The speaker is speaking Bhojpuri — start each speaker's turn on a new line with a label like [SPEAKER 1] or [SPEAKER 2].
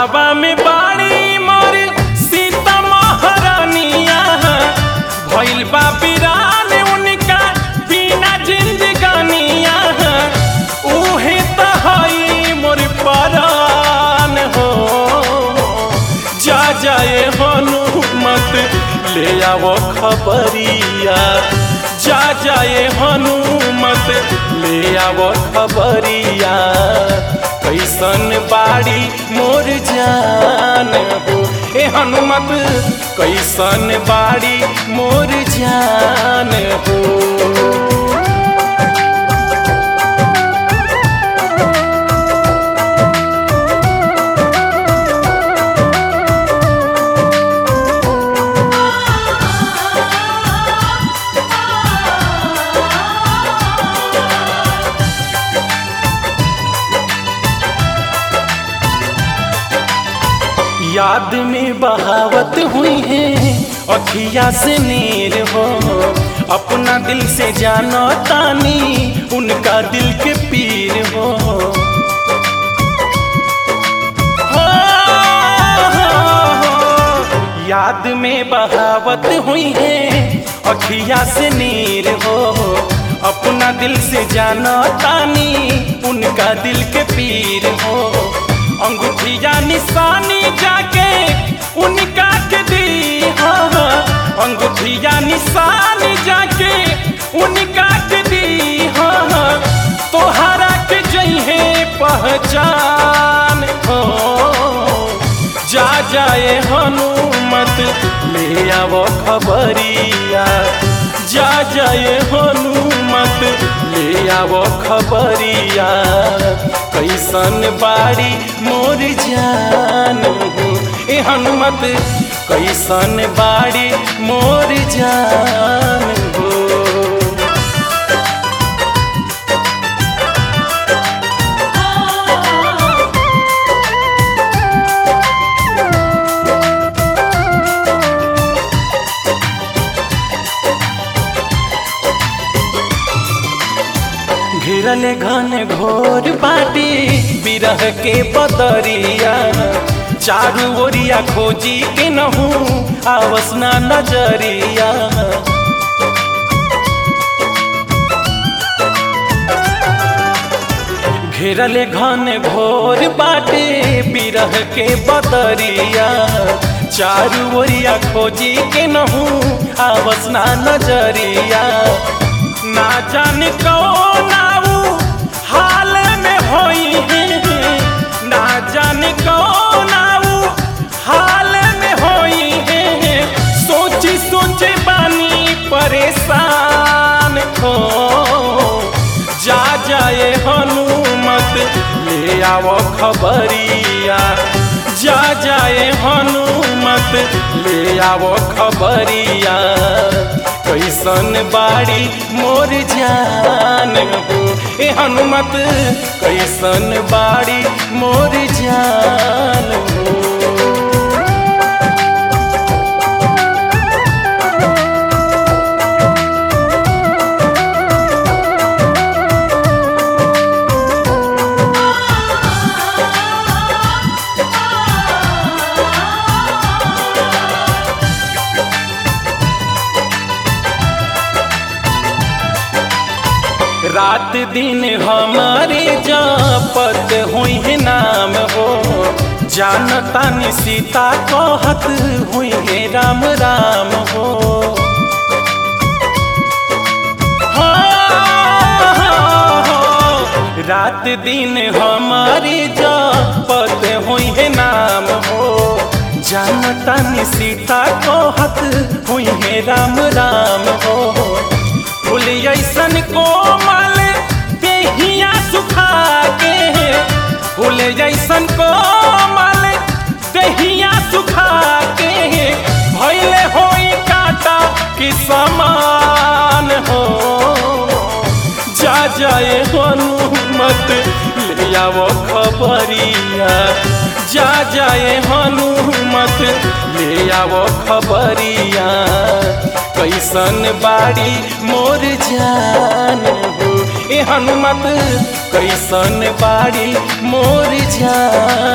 [SPEAKER 1] घरवा में बाड़ी मोर सीता महारानिया भइल बा बिरान उनका बिना जिंदगानिया उहे त हई मोर परान हो जा जाए हनुमत ले आवो खबरिया जा जाए हनुमत ले आवो खबरिया कैसन बाड़ी मोर जान हो ए हनुमत कैसन बाड़ी मोर जान हो याद में बहावत हुई है अखिया से नीर हो अपना दिल से जानो तानी उनका दिल के पीर हो हो, हो, हो। याद में बहावत हुई है अखिया से नीर हो अपना दिल से जानो तानी उनका दिल के पीर हो अंगूठिया निशानी जाके उनका के दी हाँ अंगूठिया निशानी जाके उनका के दी हाँ तोहरा के जइहे पहचान हो जा जाए हनुमत ले आवो खबरिया जा जाए हनुमत ले आवो खबरिया कैसन बाड़ी मोर जान हो ए हनुमत कैसन बाड़ी मोर जान हो घेरल घन घोर बाटी बिरह के बदरिया चारू ओरिया खोजी के नहू आवसना नजरिया घेरल घन घोर बाटे बिरह के बदरिया चारू ओरिया खोजी के नहू आवसना नजरिया ना जाने कौन आऊ हाल में होई है ना जाने कौन आऊ हाल में होई है सोची सोचे बानी परेशान हो जा जाए हनुमत ले आवो खबरिया जा जाए हनुमत ले आवो खबरिया कैसन बाड़ी मोर जान हो ए हनुमत कैसन बाड़ी मोर जान हो रात दिन हमारे जापत हुई है नाम हो जानता नि सीता कहत हुई है राम राम हो हाँ, हाँ, हाँ। रात दिन हमारे जापत हुई है नाम हो जानता नि सीता कहत हुई है राम राम हो फूल ऐसन कोमल देहिया सुखा के फूल जैसन कोमल देहिया सुखा के भैले होई काटा कि समान हो जा जाए हनुमत ले आवो खबरिया जा जाए हनुमत ले आवो खबरिया कैसन बाड़ी मोर जान हो ए हनुमत कैसन बाड़ी मोर जान